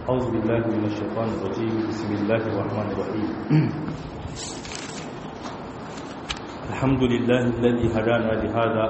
أعوذ بالله من الشيطان الرجيم بسم الله الرحمن الرحيم الحمد لله الذي هدانا لهذا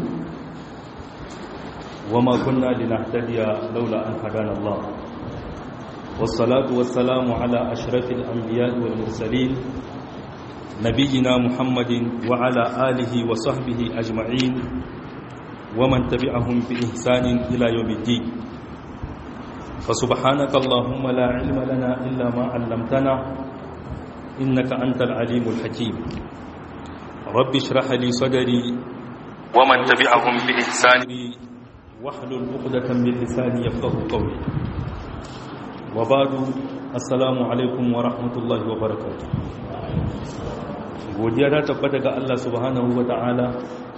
وما كنا لنهتدي لولا أن هدانا الله والصلاة والسلام على أشرف الأنبياء والمرسلين نبينا محمد وعلى آله وصحبه أجمعين ومن تبعهم بإحسان إلى يوم الدين فسبحانك اللهم لا علم لنا إلا ما علمتنا إنك أنت العليم الحكيم رب اشرح لي صدري ومن تبعهم بإحسان واحلل عقدة من لساني يفقه قولي وبعد السلام عليكم ورحمة الله وبركاته godiya ta tabbata ga Allah subhanahu wa ta'ala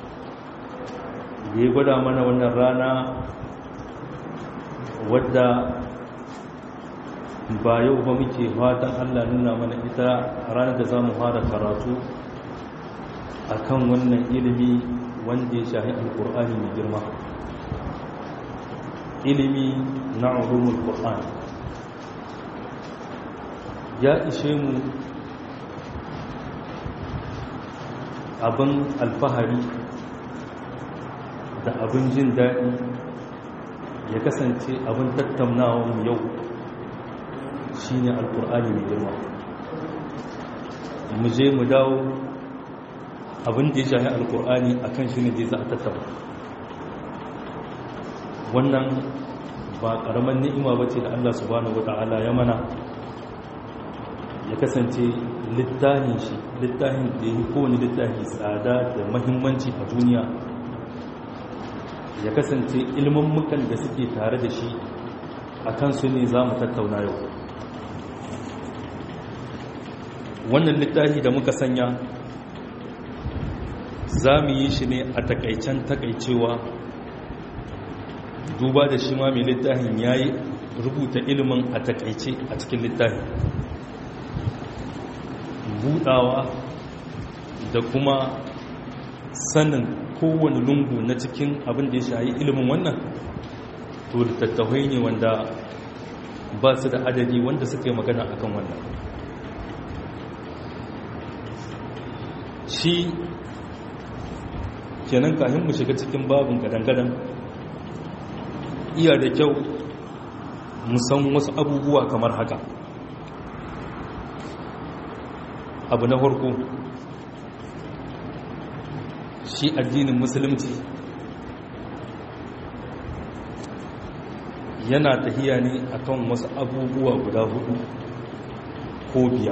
da ya gwada mana wannan rana wadda ba yau ba muke fatan Allah nuna mana ita ranar da za mu fara karatu a kan wannan ilimi wanda ya shahi alkur'ani mai girma ilimi na ulumul qur'an ya ishe mu abin alfahari da abin jin daɗi ya kasance abin tattaunawa mu yau shi ne alkur'ani mai girma mu je mu dawo abin da ya shahi alkur'ani a kan shi ne da za a tattauna wannan ba ƙaramin ni'ima ba ce da allah subhanahu wa ta'ala ya mana ya kasance littafin shi littafin da ya yi kowane littafi tsada da mahimmanci a duniya ya kasance ilmammukan da suke tare da shi a kansu ne za mu tattauna yau wannan littafi da muka sanya za mu yi shi ne a takaicen takaicewa duba da shi ma mai littafin ya yi rubuta ilimin a takaice a cikin littafin budawa da kuma sanin kowane lungu na cikin abin da ya shayi ilimin wannan to littattafai ne wanda ba su da adadi wanda suka yi magana akan wannan shi kenan kahin mu shiga cikin babin gadan-gadan iya da kyau musan wasu abubuwa kamar haka abu na farko shi addinin musulunci yana tahiya ne akan wasu abubuwa guda hudu ko biyar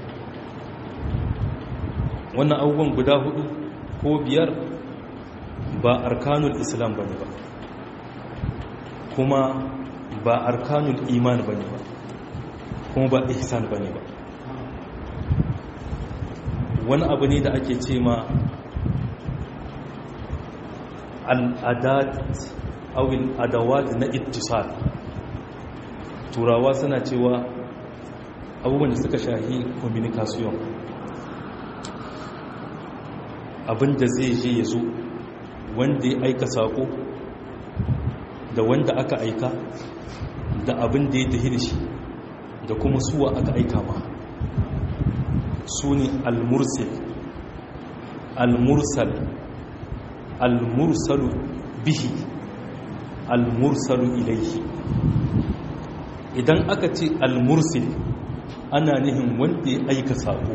wannan abubuwan guda hudu ko biyar ba arkanul islam ba ne ba kuma ba arkanul iman ba ne ba kuma ba ihsan ba ne ba wani abu ne da ake ce ma al'adat awil adawat na ittisal turawa suna cewa abubuwan da suka shahi communication abinda zai je ya zo wanda ya aika sako da wanda aka aika da abin da ya tafi da shi da kuma suwa aka aika ma su ne al-mursil al-mursal al-mursalu bihi al-mursalu ilaihi idan aka ce al-mursil ana nihin wanda ya aika sako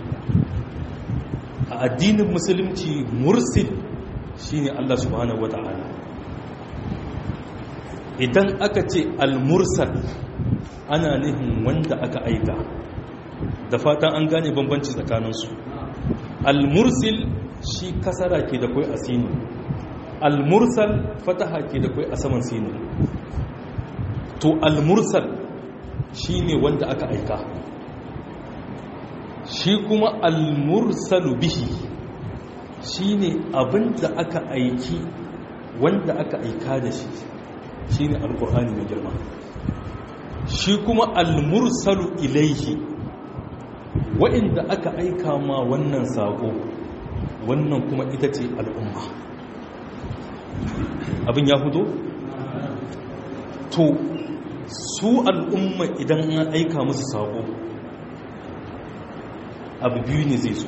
a addinin musulunci mursil shine Allah subhanahu wata'ala idan aka ce al-mursal ana nihin wanda aka aika da fatan an gane bambanci tsakaninsu al-mursil shi kasara ke da kwai a sinu al-mursal fataha ke da kwai a saman sinu to al-mursal shi ne wanda aka aika shi kuma al-mursalu bihi shi ne abin da aka aiki wanda aka aika da shi shi ne al-ƙur'ani mai girma shi kuma al-mursalu ilaihi wa'inda aka aika ma wannan saƙo wannan kuma ita ce al'umma abin ya hudo? to su al'umma idan an aika musu sako abu biyu ne zai so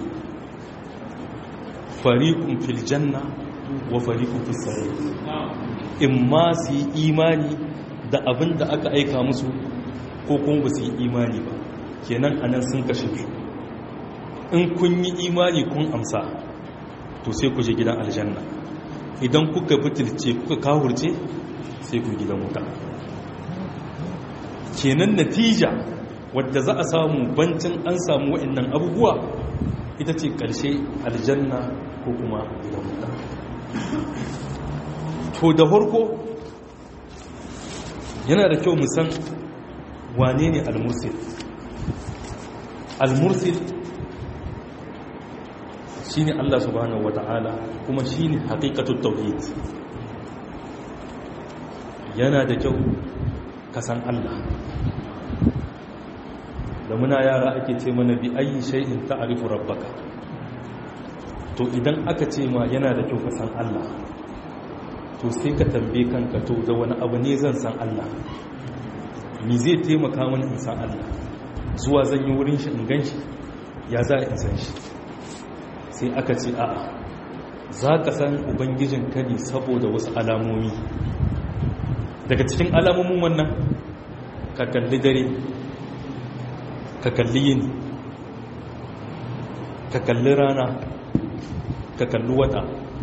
fariqun fil janna wa fariqun fis sa'ir in ma su yi imani da abin da aka aika musu ko kuma ba su yi imani ba kenan anan sun kashe su in kun yi imani kun amsa to sai ku je gidan aljanna idan kuka fitilce kuka kawurce sai ku gidan wuta kenan natija wadda za a samu bancin an samu wa'annan abubuwa ita ce ƙarshe aljanna ko kuma gidan wuta to da farko yana da kyau musan wane ne al-mursil al-mursil shine Allah subhanahu wata'ala kuma shine haqiqatut tauhid yana da kyau ka san Allah da muna yara ake ce mana bi ayi shay'in ta'rifu rabbaka to idan aka ce ma yana da kyau ka san Allah to sai ka tambaye kanka to da wani abu ne zan san Allah ni zai taimaka mani in san Allah zuwa zan yi wurin shi in gan shi ya za in san shi sai aka ce a'a za ka san ubangijin ka ne saboda wasu alamomi daga cikin alamomin wannan ka kalli dare ka kalli yini ka kalli rana ka kalli wata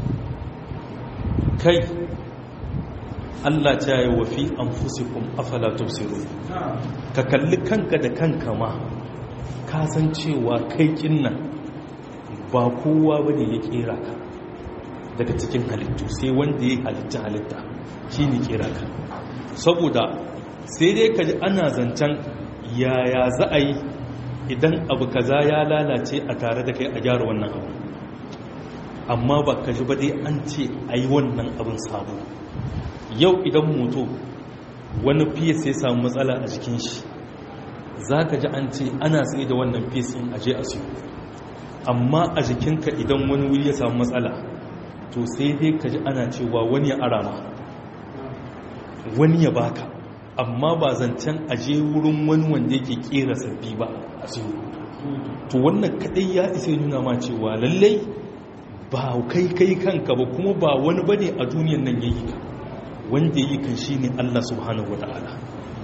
kai Allah ta yi wa fi an fusikun afala tausiru ka kalli kanka da kanka ma ka san cewa kai kinnan ba kowa ba ne ya kera ka daga cikin halittu sai wanda ya halitta halitta shi ne kera ka saboda sai dai ka ji ana zancen yaya za a yi idan abu kaza ya lalace a tare da kai a gyara wannan abu amma ba ka ji ba dai an ce a yi wannan abin sabo yau idan moto wani fiyas ya samu matsala a jikin shi za ka ji an ce ana tsaye da wannan fiyas in aje a siyo amma a jikinka idan wani wuri ya samu matsala to sai dai ka ji ana cewa wani ya arama wani ya baka amma ba zancen aje wurin wani wanda yake kera sabbi ba a siyo to wannan kadai ya isa nuna ma cewa lallai ba kai kai kanka ba kuma ba wani bane a duniyan nan yayi ka wanda yi kan shine Allah subhanahu wataala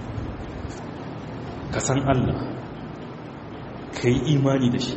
ka san Allah kai imani da shi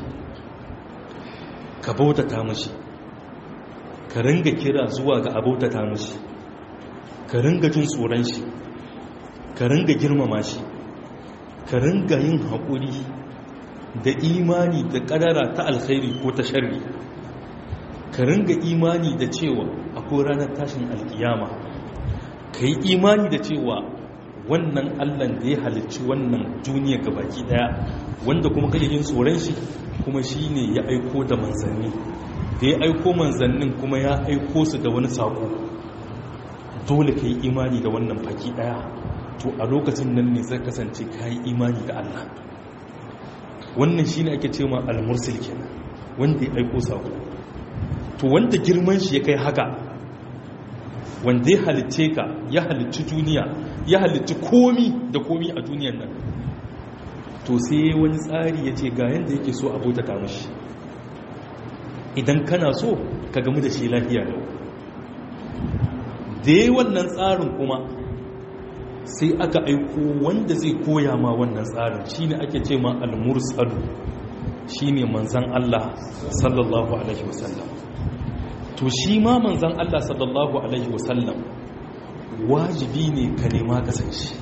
ka bautata mashi ka ringa kira zuwa ga abautata mashi ka ringa jin tsoron shi ka ringa girmama shi ka ringa yin haƙuri da imani da ƙadara ta alkhairi ko ta sharri ka ringa imani da cewa akwai ranar tashin alkiyama ka yi imani da cewa wannan allan da ya halicci wannan duniya baki daya wanda kuma kake yin tsoron shi kuma shi ne ya aiko da manzanni da ya aiko manzannin kuma ya aiko su da wani sako dole ka yi imani da wannan baki daya to a lokacin nan ne zai kasance ka yi imani da allah wannan shi ne ake ce ma al-mursil kenan wanda ya aiko sako to wanda girman shi ya kai haka wanda ya halicce ka ya halicci duniya ya halicci komi da komi a duniyan nan to sai wani tsari ya ce ga yadda yake so abota ta mashi idan kana so ka gamu da shi lafiya da da yi wannan tsarin kuma sai aka aiko wanda zai koya ma wannan tsarin shine ake ce ma al-mursalu shine manzan Allah sallallahu alaihi wasallam to shi ma manzan Allah sallallahu Alaihi wasallam wajibi ne ka nema ka san shi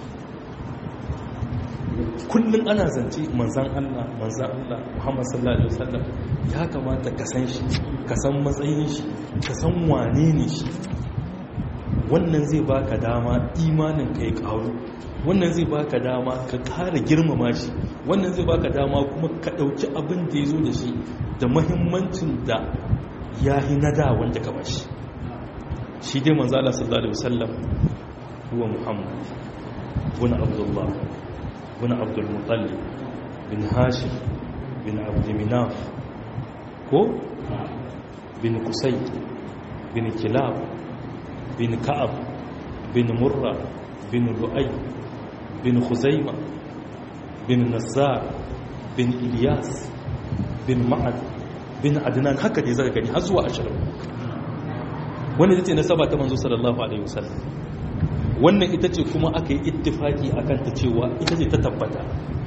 kullum ana zance manzan Allah manzan Allah Muhammad sallallahu Alaihi wasallam ya kamata ka san shi ka san matsayin shi ka san wane ne shi wannan zai baka dama imanin ka ya karu wannan zai baka dama ka kara girmama shi wannan zai baka dama kuma ka dauki abin da ya zo da shi da mahimmancin da ya yi na da wanda ka bashi shi dai manzo Allah sallallahu alaihi wasallam huwa Muhammad bin Abdullah bin Abdul Muttalib bin Hashim bin Abd Minaf ko bin Qusay bin Kilab bin Ka'ab bin Murra bin Lu'ay bin huzaima bin nazar bin ilyas bin ma'ad bin adnan haka dai zaka gani har zuwa ashirin wannan ita ce nasaba ta manzo sallallahu alaihi wasallam wannan ita ce kuma aka yi ittifaki akan ta cewa ita ce ta tabbata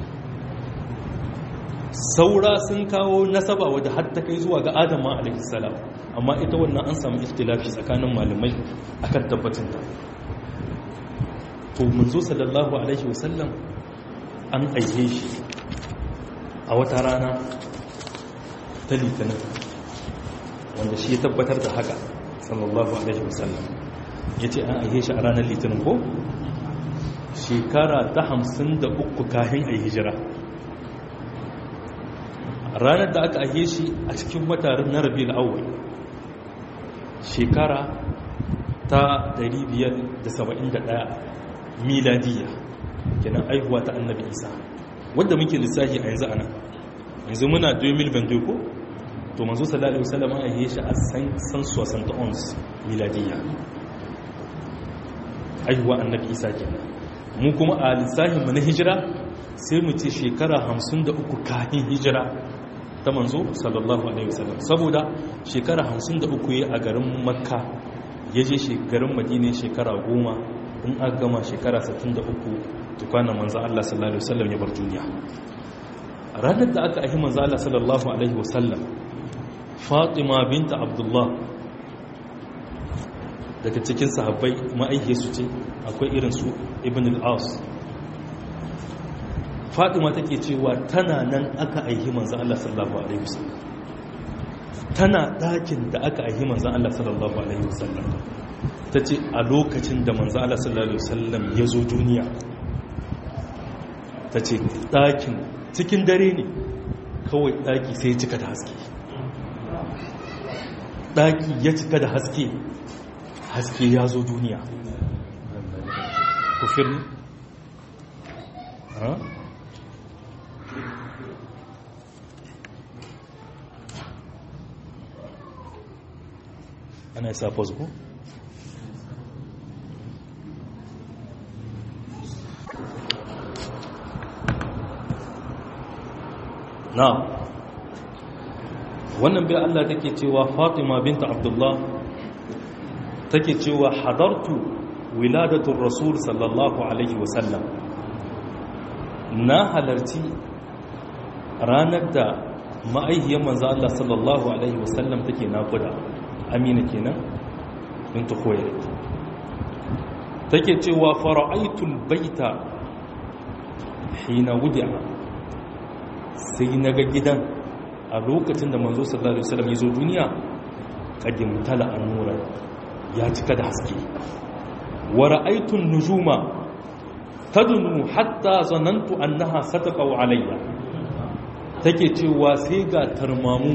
saura sun kawo nasaba wadda har ta kai zuwa ga adama alaihi salam amma ita wannan an samu ikhtilafi tsakanin malamai akan tabbatin ta to manzo sallallahu alaihi wasallam an aike shi a wata rana ta litinin wanda shi ya tabbatar da haka sallallahu alaihi wasallam ya ce an aihe shi a ranar litinin ko shekara ta hamsin da uku kahin a hijira ranar da aka aihe shi a cikin watarin na rabi awwal shekara ta 571 miladiya kenan aihuwa ta annabi isa wadda muke lissafi a yanzu ana yanzu muna 2022 ko to manzo sallallahu alaihi wasallam an yi shi a san san 71 miladiya aihuwa annabi isa kenan mu kuma a lissafin mu na hijira sai mu ce shekara 53 kafin hijira ta manzo sallallahu alaihi wasallam saboda shekara 53 yayi a garin makka yaje shekarun madina shekara 10 in aka gama shekara 63 tukwanan manzo Allah sallallahu alaihi wasallam ya bar duniya ranar da aka ahi manzo Allah sallallahu alaihi wasallam Fatima binta Abdullah daga cikin sahabbai ma'aike su ce akwai irin su Ibn al-As Fatima take cewa tana nan aka aihi manzo Allah sallallahu alaihi wasallam tana dakin da aka aihi manzo Allah sallallahu alaihi wasallam tace a lokacin da manzo Allah sallallahu alaihi wasallam ya zo duniya tace dakin cikin dare ne kawai daki sai ya cika da haske daki ya cika da haske haske ya zo duniya kufir ha ana isa pause ko na wannan bai Allah take cewa Fatima binta Abdullah take cewa hadartu wiladatul rasul sallallahu alaihi wasallam na halarci ranar da ma'aihiyar manzo Allah sallallahu alaihi wasallam take nakuda amina kenan bintu khuwailid take cewa fara'aitul baita hina wudi'a sai naga gidan a lokacin da manzo sallallahu alaihi wasallam ya zo duniya kadim tala anura ya cika da haske wa ra'aytun nujuma tadnu hatta zanantu annaha sataqa alayya take cewa sai ga tarmamu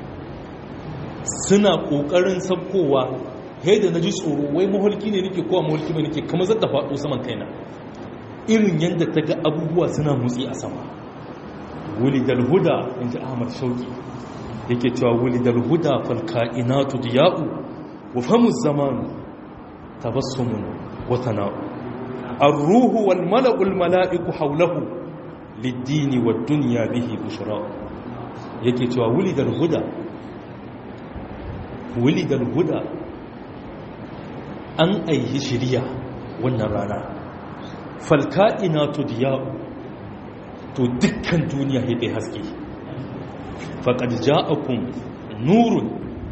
suna kokarin sabkowa sai da naji tsoro wai maholki ne nake kowa maholki ne nake kamar zata faɗo saman kaina irin yadda ta ga abubuwa suna motsi a sama wulidal huda inji ahmad shauki yake cewa wulidal huda fal kainatu diya'u wa famu zaman tabassumun wa tana'u ar-ruhu wal mala'u al mala'iku hawlahu lid-dini wad-dunya bihi bushra yake cewa wulidal huda wulidal huda an aihi shiriya wannan rana fal kainatu diya'u to dukkan duniya ya kai haske faƙad ja'akum nurun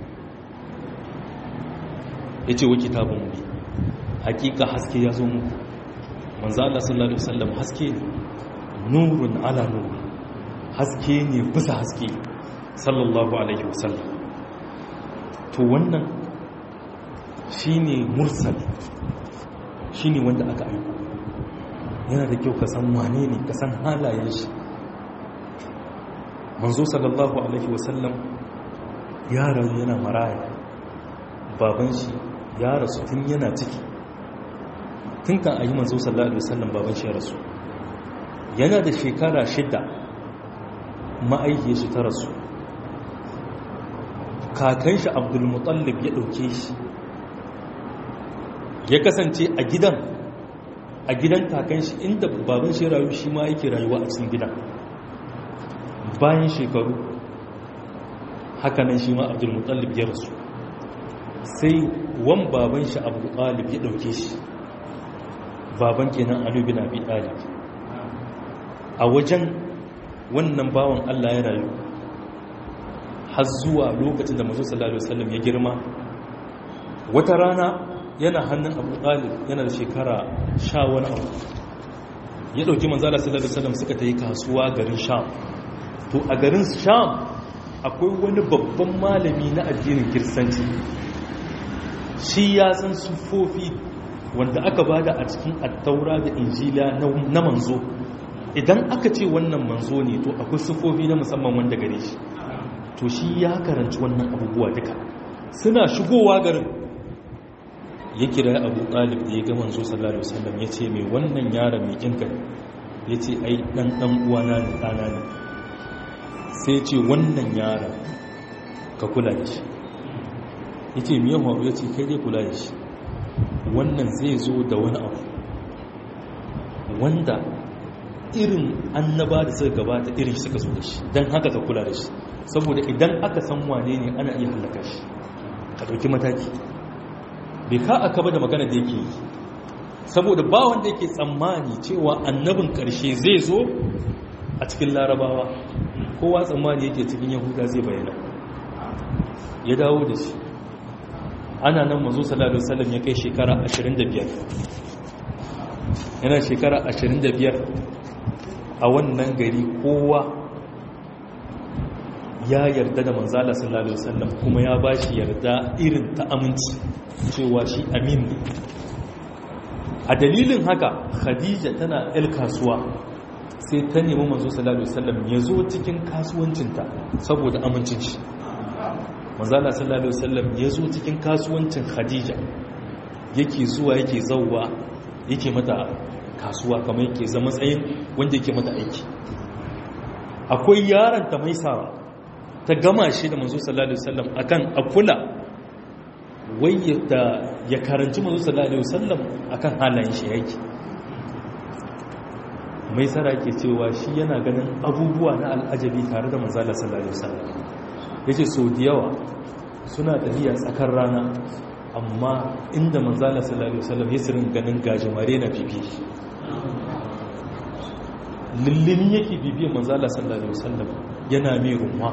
ya ce wa kitabun mu hakika haske ya zo muku manzo Allah sallallahu alaihi wasallam haske ne nurun ala nur haske ne bisa haske sallallahu alaihi wasallam to wannan shine mursal shine wanda aka aiko yana da kyau ka san wane ne ka san halayen shi manzo sallallahu alaihi wasallam ya rayu yana maraya baban shi ya rasu tun yana ciki tun kan ayi manzo sallallahu alaihi wasallam baban shi ya rasu yana da shekara shida ma'aikiyar shi ta rasu kakan shi abdulmutallib ya ɗauke shi ya kasance a gidan a gidan kakan shi inda baban shi rayu shi ma yake rayuwa a cikin gidan bayan shekaru hakanan shi ma abdulmutallib ya rasu sai wan baban shi abu ɗalib ya ɗauke shi baban kenan alu bin abi ɗalib a wajen wannan bawan allah ya rayu har zuwa lokacin da mazu sallallahu alaihi wasallam ya girma wata rana yana hannun abu ɗalib yana da shekara sha wani abu ya ɗauki manzala sallallahu alaihi wasallam suka ta yi kasuwa garin sham to a garin sham akwai wani babban malami na addinin kirsanci shi ya san sufofi wanda aka bada a cikin attaura da injila na manzo idan aka ce wannan manzo ne to akwai sufofi na musamman wanda gare shi to shi ya karanci wannan abubuwa duka suna shigowa garin ya kira abu ɗalib da ya ga manzo sallallahu alaihi wasallam ya ce mai wannan yaron mai kinka ya ce ai ɗan ɗan uwana ne ɗana ne sai ce wannan yaron ka kula da shi ya ce miyan faru ya ce kai dai kula da shi wannan zai zo da wani abu wanda irin annaba da suka gabata irin shi suka zo da shi don haka ka kula da shi saboda idan aka san wane ne ana iya hallaka shi ka ɗauki mataki bai ka aka ba da magana da yake yi saboda ba wanda yake tsammani cewa annabin ƙarshe zai zo a cikin larabawa kowa tsammani yake cikin yahuda zai bayyana ya dawo da shi ana nan mazo sallallahu alaihi wasallam ya kai shekara 25 yana shekara 25 a wannan gari kowa ya yarda da manzala sallallahu alaihi wasallam kuma ya bashi yarda irin ta aminci cewa shi amin ne a dalilin haka khadija tana el kasuwa sai ta nemi manzo sallallahu alaihi wasallam ya zo cikin kasuwancinta saboda amincin shi manzala sallallahu alaihi wasallam ya zo cikin kasuwancin khadija yake zuwa yake zauwa yake mata kasuwa kamar yake zama tsayin wanda yake mata aiki akwai yaron ta mai sawa ta gama shi da manzo sallallahu alaihi wasallam akan akula wai ya karanci manzo sallallahu alaihi wasallam akan halayen shi yake mai tsara ke cewa shi yana ganin abubuwa na al'ajabi tare da manzala sallallahu alaihi wasallam yace so da yawa suna tafiya tsakar rana amma inda manzala sallallahu alaihi wasallam ya sirin ganin gajimare na bibi lullumi yake bibiyar manzala sallallahu alaihi wasallam yana mai rumwa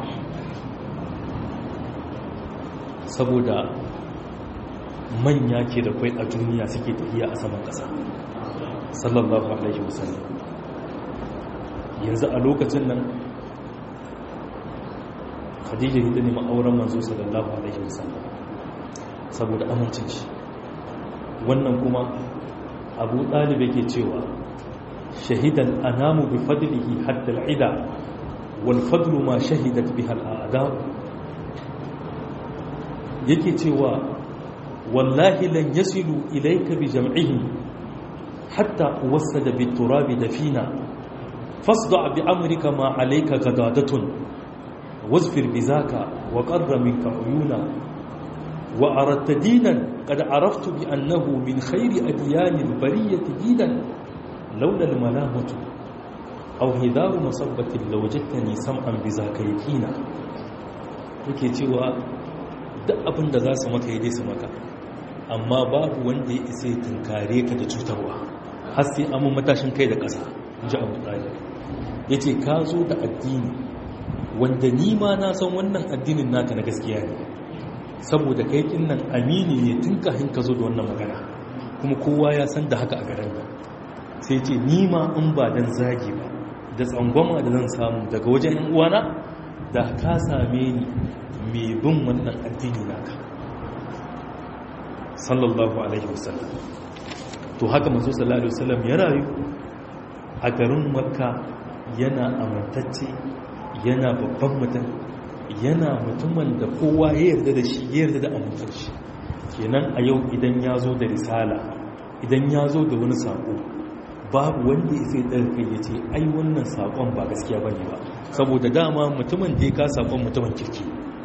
saboda manya ke da kwai a duniya suke tafiya a saman ƙasa sallallahu alaihi wasallam yanzu a lokacin nan khadija ita ne ma'auren manzo sallallahu alaihi wasallam saboda amincin shi wannan kuma abu ɗalib yake cewa shahidan anamu bi fadlihi hatta al'ida wal fadlu ma shahidat biha al'ada yake cewa wallahi lan yasilu ilayka bi jam'ihi hatta uwassada bit turabi dafina fasda bi amrika ma alayka gadadatun واظفر بذاك وقر منك عيونا وأردت دينا قد عرفت بأنه من خير أديان البرية دينا لولا الملامة أو هدار مصبة لوجدتني سمعا بذاك يكينا yake cewa duk abin da za su maka yi dai su maka amma babu wanda ya isa ya tunkare ka da cutarwa har sai amin matashin kai da ƙasa in ji abu ɗaya ya ce ka zo da addini wanda ni ma na san wannan addinin naka na gaskiya ne saboda kai kin nan amini ne tun kafin ka zo da wannan magana kuma kowa ya san da haka a garin sai ce ni ma in ba dan zagi ba da tsangwama da zan samu daga wajen yan uwana da ka same ni mai bin wannan addini naka sallallahu alaihi wasallam to haka manzo sallallahu alaihi wasallam ya rayu a garin makka yana amintacce yana babban mutum yana mutumin da kowa ya yarda da shi ya yarda da amintar shi kenan a yau idan ya zo da risala idan ya zo da wani saƙo babu wanda ya sai ɗarfe ya ce ai wannan saƙon ba gaskiya ba ne ba saboda dama mutumin da ya ka saƙon mutumin kirki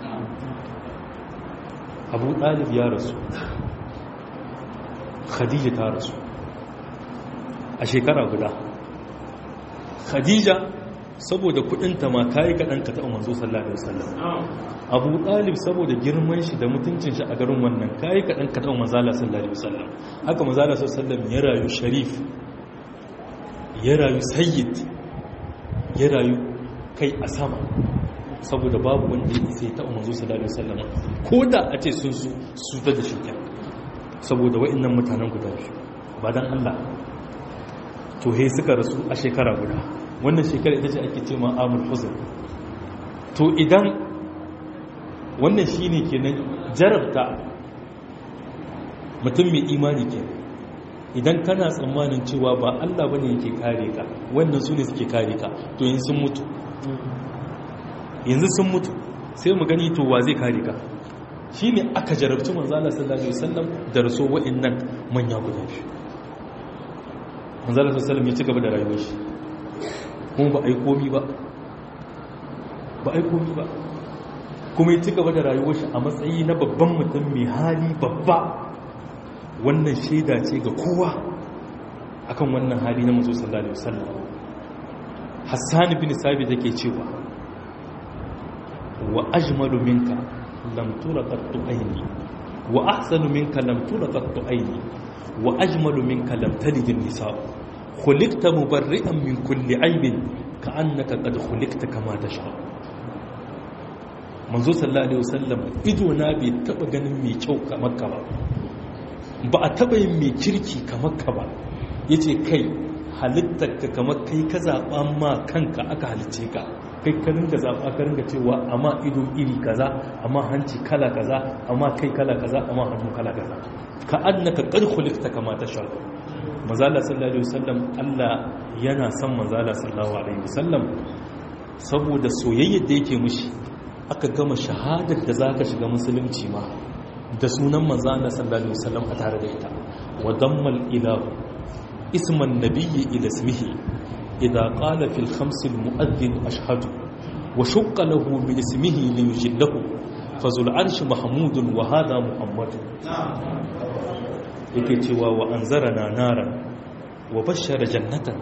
abu ɗalib ya rasu khadija ta rasu a shekara guda khadija saboda kudinta ma kayi kaɗan ka taɓa manzo sallallahu alaihi wasallam abu ɗalib saboda girman shi da mutuncin shi a garin wannan kayi kaɗan ka taɓa manzala sallallahu alaihi wasallam haka manzala sallallahu alaihi wasallam ya rayu sharif ya rayu sayyid ya rayu kai a sama saboda babu wanda ya isa ya taɓa manzo sallallahu alaihi wasallam ko da a ce sun su su ta da shirka saboda wa'annan mutanen guda biyu ba dan Allah to he suka rasu a shekara guda wannan shekara ita ce ake ce ma amul huzn to idan wannan shine kenan jarabta mutum mai imani ke idan kana tsammanin cewa ba Allah bane yake kare ka wannan su ne suke kare ka to yanzu sun mutu yanzu sun mutu sai mu gani to wa zai kare ka shine aka jarabci manzo Allah sallallahu alaihi wasallam da raso wa'annan manya guda biyu manzo Allah sallallahu alaihi wasallam ya ci gaba da rayuwar shi kuma ba ai komi ba ba ai komi ba kuma ya ci gaba da rayuwar shi a matsayi na babban mutum mai hali babba wannan shaida ce ga kowa akan wannan hali na manzo sallallahu alaihi wasallam Hassan bin Sabit yake cewa wa ajmalu minka lam tura qattu ayni wa ahsanu minka lam tura qattu ayni wa ajmalu minka lam talid an-nisa khuliqta mubarri'an min kulli aibin ka'annaka qad khuliqta kama tasha manzo sallallahu alaihi wasallam ido na bai taba ganin mai kyau kamar ka ba ba a taba yin mai kirki kamar ka ba yace kai halittar ka kamar kai ka zaba ma kanka aka halice ka kai ka ringa zaɓa ka ringa cewa amma ido iri kaza amma hanci kala kaza amma kai kala kaza amma hannu kala kaza ka annaka qad khuliqta kama tasha manzala sallallahu alaihi wasallam Allah yana son manzala sallallahu alaihi wasallam saboda soyayyar da yake mushi aka gama shahadar da zaka shiga musulunci ma da sunan manzala sallallahu alaihi wasallam a tare da ita wa dammal ilahu isman nabiyyi ila ismihi إذا قال في الخمس المؤذن أشهد وشق له من اسمه ليجله فذو العرش محمود وهذا محمد yake cewa wa an zarana naran wa bashara jannatan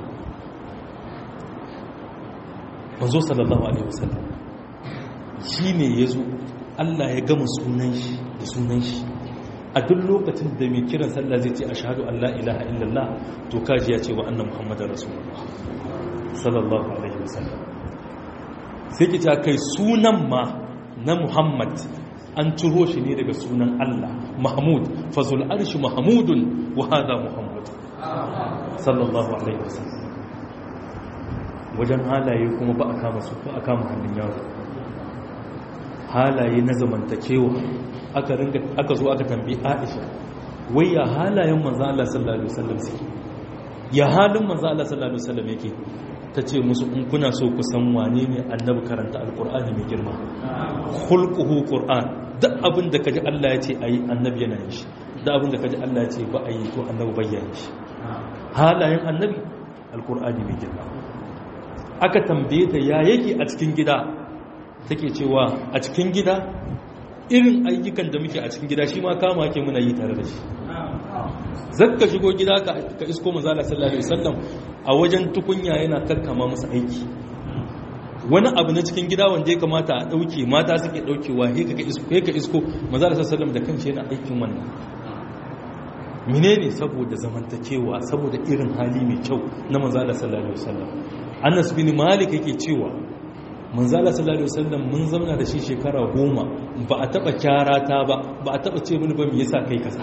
manzo sallallahu alaihi wasallam shine yazo Allah ya gama sunan shi da sunan shi a duk lokacin da mai kiran sallah zai ce ashhadu an la ilaha illallah to kaji ya ce wa anna muhammadar rasulullah sallallahu alaihi wasallam sai ki ta kai sunan ma na muhammad an ciro shi ne daga sunan allah mahmud fazul arshi mahmudun wa hada muhammad sallallahu alaihi wasallam wajen halaye kuma ba a kama su ba a kama hannun yaro halaye na zamantakewa aka ringa aka zo aka tambayi aisha wai ya halayen manzo Allah sallallahu alaihi wasallam suke ya halin manzo Allah sallallahu alaihi wasallam yake ta ce musu in kuna so ku san wane ne annabi karanta alkur'ani mai girma khulquhu qur'an duk abin da kaji Allah ya ce ayi annabi yana yin shi duk abin da kaji Allah ya ce ba ayi to annabi bayyana shi halayen annabi alkur'ani mai girma aka tambaye ta ya yake a cikin gida take cewa a cikin gida irin ayyukan da muke a cikin gida shi ma kama ake muna yi tare da shi zakka shigo gida ka isko manzala sallallahu alaihi wasallam a wajen tukunya yana kakkama musu aiki wani abu na cikin gida wanda ya kamata a dauke mata suke daukewa he ka isko he ka isko manzala sallallahu alaihi wasallam da kanshi yana aikin wannan menene saboda zamantakewa saboda irin hali mai kyau na manzala sallallahu alaihi wasallam Anas bin Malik yake cewa manzala sallallahu alaihi wasallam mun zauna da shi shekara goma ba a taba kyarata ba ba a taba ce mini ba me yasa kai kaza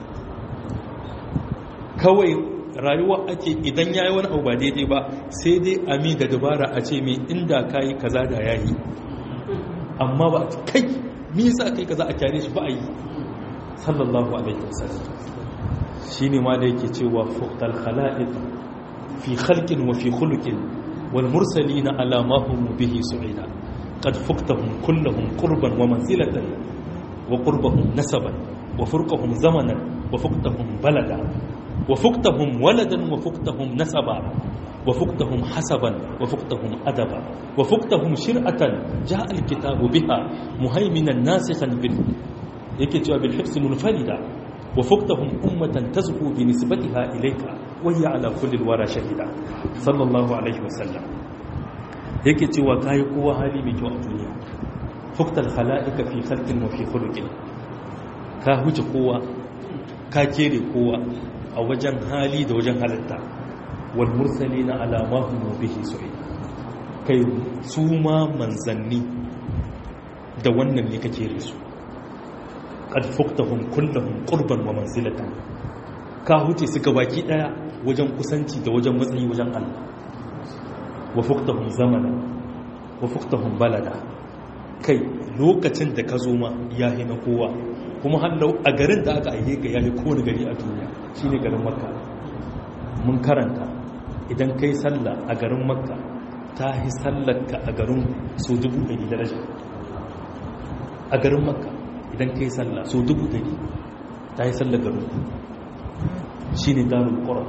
kawai rayuwa ake idan ya yi wani abu ba daidai ba sai dai ami da dabara a ce mai inda ka yi kaza da ya yi amma ba kai nisa kai kaza a kyare shi ba a yi sallallahu alaihi wasallam shi ne ma da yake cewa fuktal khala'id fi khalqin wa fi khuluqin wal mursalina ala ma hum bihi su'ida qad fuktahum kulluhum qurban wa manzilatan wa qurbahum nasaban wa furqahum zamanan wa fuktahum balada وفقتهم ولدا وفقتهم نسبا وفقتهم حسبا وفقتهم أدبا وفقتهم شرعة جاء الكتاب بها مهيمنا ناسخا بال يكتب بالحفظ منفردا وفقتهم أمة تزهو بنسبتها إليك wayya ala kulli wara shahida sallallahu alaihi wasallam yake cewa kai kowa hali mai kyau a duniya fuktal khala'ika fi khalqin wa fi khuluqin ka huce kowa ka kere kowa a wajen hali da wajen halitta wal mursalina ala ma hum bihi su'id kai su ma manzanni da wannan ne kake risu qad fuktahum kullahum qurban wa manzilatan ka huce su baki daya wajen kusanci da wajen matsayi wajen Allah wa fuktahum zamana wa fuktahum balada kai lokacin da ka zo ma yahi na kowa kuma hallau a garin da aka aihe ka yahi kowane gari a duniya shine garin makka mun karanta idan kai sallah a garin makka ta yi sallarka a garin so dubu ɗari daraja a garin makka idan ka yi sallah so dubu ɗari ta yi sallar garin shi ne darul ƙura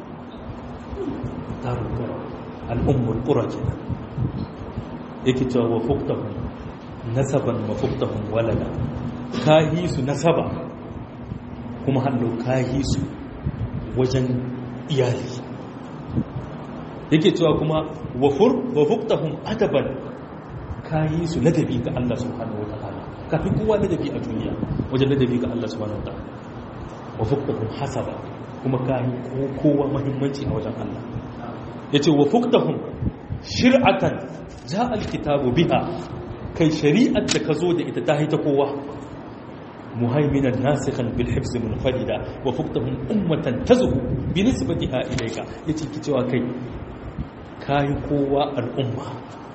darul ƙura al'ummar ƙura ke nan yake cewa wa fuktahun nasaban wa fuktahun walada ka yi su nasaba kuma hannu ka yi su wajen iyali yake cewa kuma wa fuktahun adaban ka yi su ladabi ga Allah subhanahu wa ta'ala kafin kowa ladabi a duniya wajen ladabi ga Allah subhanahu wa ta'ala wa fuktahun hasaba kuma ka yi kowa mahimmanci a wajen Allah ya ce wa fuktahun shir'atan ja alkitabu biha kai shari'ar da ka zo da ita ta haita kowa muhaiminan nasikhan bil hifz munfarida wa fuktahum ummatan tazhu bi nisbatiha ilayka yace ki cewa kai kai kowa al'umma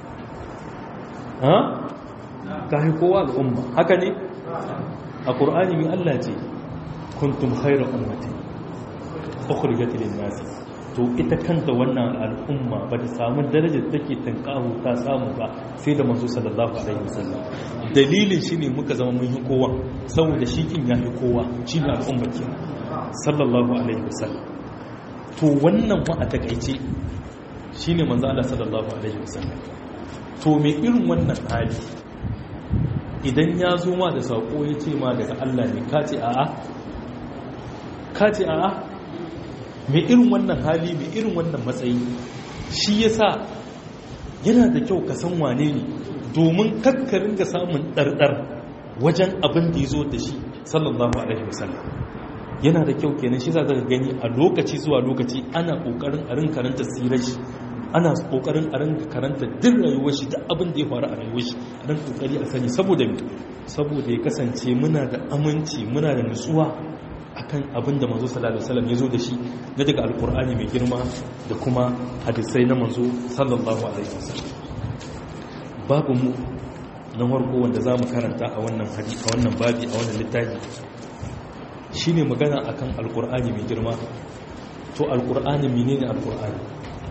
ha kai kowa al'umma haka ne a qur'ani mi Allah ce kuntum khayra ummatin ukhrijat lin nas to ita kanta wannan al'umma ba ta samu darajar take tankahu ta samu ba sai da manzo sallallahu alaihi wasallam dalilin shine muka zama mun yi kowa saboda shi kin ya yi kowa shine al'umma ke sallallahu alaihi wasallam to wannan wa a takaice shine manzo Allah sallallahu alaihi wasallam to me irin wannan hali idan ya zo ma da sako ya ce ma daga Allah ne ka ce a'a ka ce a'a mai irin wannan hali mai irin wannan matsayi shi yasa yana da kyau ka san wane ne domin kakkarin ga samun ɗarɗar wajen abin da ya zo da shi sallallahu alaihi wasallam yana da kyau kenan shi za ka gani a lokaci zuwa lokaci ana ƙoƙarin a rin karanta sirar shi ana ƙoƙarin a rin karanta duk rayuwar shi duk abin da ya faru a rayuwar shi a ran ƙoƙari a sani saboda saboda ya kasance muna da aminci muna da nutsuwa akan abin da manzo sallallahu alaihi wasallam ya zo da shi na daga alkur'ani mai girma da kuma hadisai na manzo sallallahu alaihi wasallam babu mu na farko wanda zamu karanta a wannan hadisi a wannan babi a wannan littafi shine magana akan alkur'ani mai girma to alkur'ani menene alkur'ani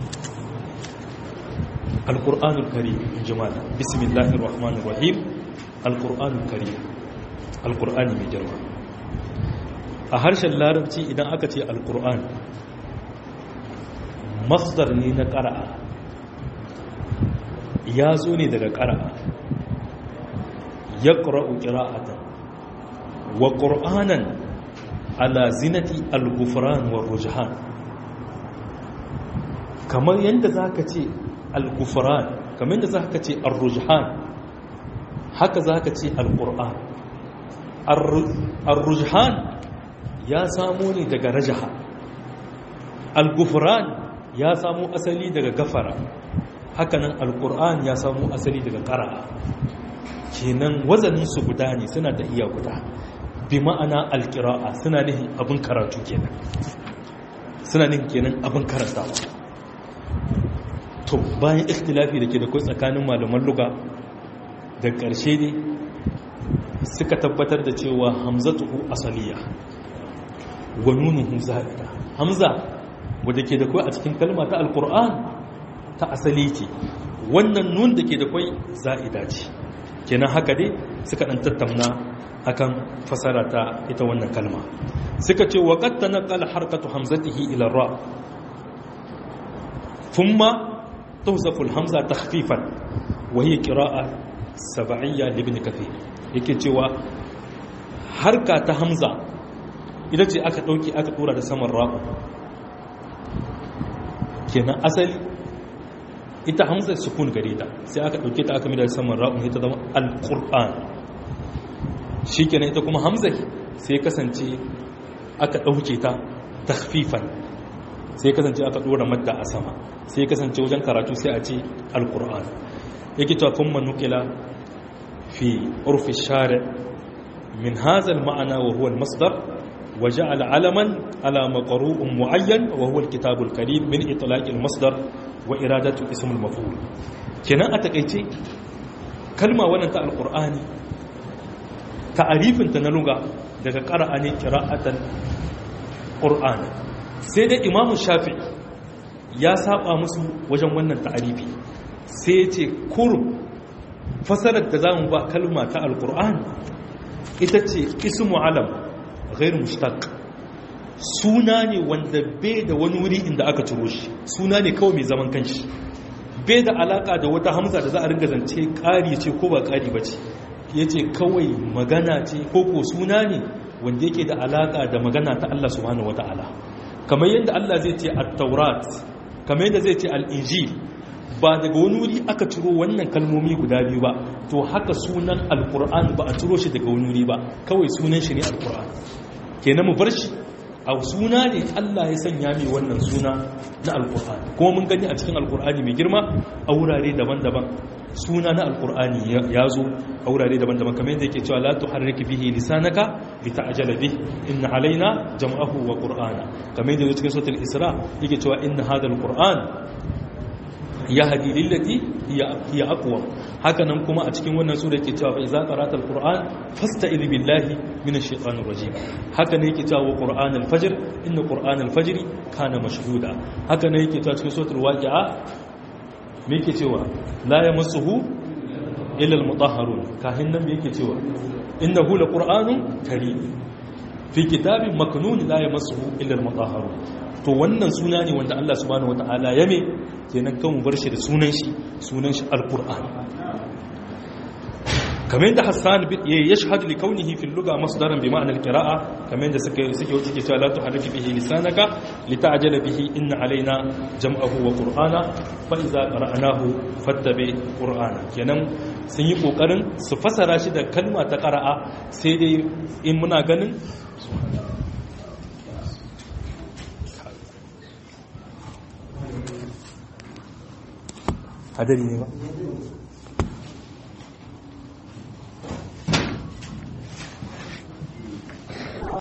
alkur'anul karim jama'a bismillahir rahmanir rahim alkur'anul karim alkur'ani mai girma a harshen larabci idan aka ce alkur'an masdar ne na ƙara'a ya zo ne daga ƙara'a ya ƙura'u ƙira'atan wa ƙur'anan ala zinati al-gufran wa rujhan kamar yadda za ka ce al-gufran kamar yadda za ka ce al-rujhan haka za ka ce al-ƙur'an al-rujhan ya samo ne daga rajaha al-gufran ya samo asali daga gafara hakanan al-qur'an ya samo asali daga qara'a kenan wazanin su guda ne suna da iya guda bi ma'ana al-qira'a suna nihin abin karatu kenan suna nihin kenan abin karantawa to bayan ikhtilafi da ke da kai tsakanin malaman luga da ƙarshe ne suka tabbatar da cewa hamzatuhu asaliya wa nunuhu za'ida hamza wadda ke da kwai a cikin kalma ta alkur'an ta asali ce wannan nun da ke da kwai za'ida ce kenan haka dai suka dan tattauna akan fasara ta ita wannan kalma suka ce wa qad tanqala harkatu hamzatihi ila ra thumma tuhzafu alhamza takhfifan wa hiya qira'a sab'iyya li ibn kathir yake cewa harka ta hamza ita ce aka ɗauki aka ɗora da saman ra'u kenan asali ita hamza sukun gare ta sai aka dauke ta aka mida saman ra'un ita zama alquran shikenan ita kuma hamza sai kasance aka dauke ta takhfifan sai kasance aka dora madda a sama sai kasance wajen karatu sai a ce alquran yake to kuma nukila fi urfi shari' min hadha al-ma'na wa huwa al-masdar وجعل علما على مقروء معين وهو الكتاب الكريم من إطلاق المصدر وإرادة اسم المفعول كنا أتكيتي كلمة وننت القرآن تعريف تنلغة daga ƙara'a ne kira'atan ƙur'ani sai dai imamu shafi ya saba musu wajen wannan ta'arifi sai ya ce kurum fasarar da za mu ba kalma ta alƙur'ani ita ce ismu alam ghair mushtaq suna ne wanda bai da wani wuri inda aka ciro shi suna ne kawai mai zaman kanshi bai da alaka da wata hamza da za a ringa zance ƙari ce ko ba ƙari ba ce ya ce kawai magana ce ko ko suna ne wanda yake da alaka da magana ta Allah subhanahu wata'ala kamar yadda Allah zai ce at-taurat kamar yadda zai ce al-injil ba daga wani wuri aka ciro wannan kalmomi guda biyu ba to haka sunan alkur'an ba a ciro shi daga wani wuri ba kawai sunan shi ne alkur'an kenan mu bar shi a suna ne Allah ya sanya mai wannan suna na alkur'ani kuma mun gani a cikin alkur'ani mai girma a wurare daban-daban suna na alkur'ani ya zo a wurare daban-daban kamar yadda yake cewa la tuharrik bihi lisanaka lita'jala bih inna alaina jam'ahu wa qur'ana kamar yadda cikin suratul isra yake cewa inna hadha alqur'an ya hadi lillati hiya aqwa haka nan kuma a cikin wannan sura yake cewa fa iza qara'ta alquran fasta'id billahi minash shaitanir rajim haka ne yake cewa qur'an alfajr inna qur'an alfajr kana mashhuda haka ne yake cewa cikin suratul waqi'a me yake cewa la yamassuhu illa almutahharun kahin nan me yake cewa innahu laqur'anun karim fi kitabin maknun la yamassuhu illa almutahharun to wannan suna ne wanda Allah subhanahu wataala ya me kenan kan mu bar shi da sunan shi sunan shi alquran kamar yadda Hassan ya yashhadu li kaunihi fil lugha masdaran bi ma'na alqira'a kamar yadda suka suke wuce ke cewa la tuharrik bihi lisanaka lita'jala bihi inna alaina jam'ahu wa qur'ana fa idza qara'nahu fattabi qur'ana kenan sun yi kokarin su fasara shi da kalma ta qara'a sai dai in muna ganin hadari ne ba